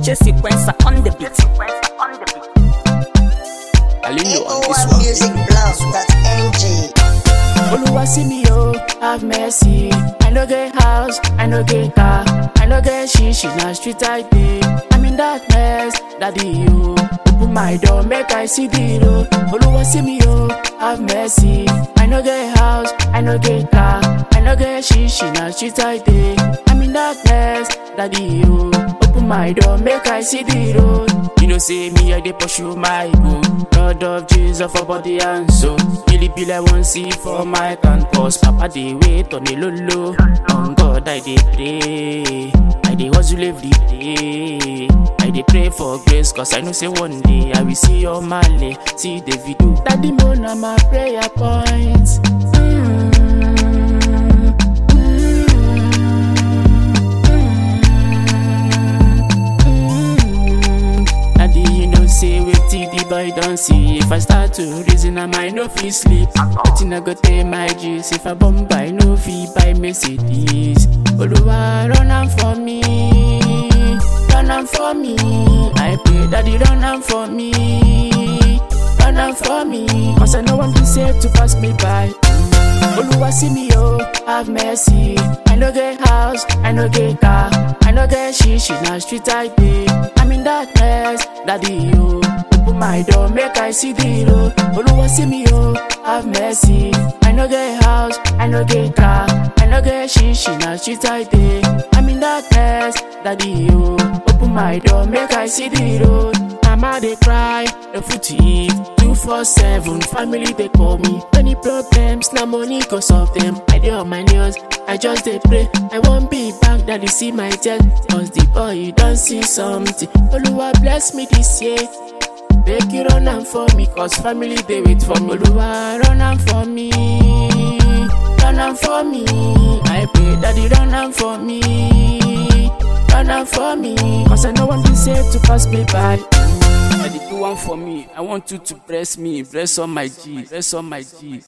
DJ sequencer on the beat. Alindo on this one. AO1musicblog.ng. Oluwa see me oh, have mercy. I no get house, I no get car, I no get shishi na street I dey. I'm in darkness, daddy you. Open my door, make I see the road. Oluwa see me oh, have mercy. I no get house, I no get car, I no get shishi na street I dey. I'm in darkness, daddy you. Open my door, make I see the road. You know say me I dey pursue my goal. Lord of Jesus for body and soul. Billy Bill I want see for my can cause Papa dey wait on the low low. On God I dey pray. I dey hustle every day. I dey pray for grace cause I know say one day I will see your Male, see the video. Daddy mo na my prayer point. Mm. Daddy, you know say wetin the boy don see. If I start to reason, I might no fit sleep. Wetin I go tell my G's if I bomb by no fit buy Mercedes. Oluwa run am for me, run am for me. I pray, Daddy run am for me, run am for me. Cause I no want to save to pass me by. Oluwa see me oh, have mercy. I no get house, I no get car, I no get shishi na street I dey. I'm in darkness, daddy you. Open my door, make I see the road. Oluwa see me oh, have mercy. I no get house, I no get car, I no get shishi na street I dey. I'm in darkness, daddy you. Open my door, make I see the road. Mama dey cry, no food to eat. Two four seven, family dey call me. Many problems, na money go solve them. I dey on my knees, I just dey pray. I wan be back, daddy see my tears. Cause the boy you don see something. Oluwa bless me this year. Make you run am for me, cause family dey wait for me. Oluwa run am for me, run am for me. I pray, daddy run am for me. Run am for me, cause I no want to save to pass me by. Daddy, do one for me. I want you to bless me. Bless all my G. Bless all my G.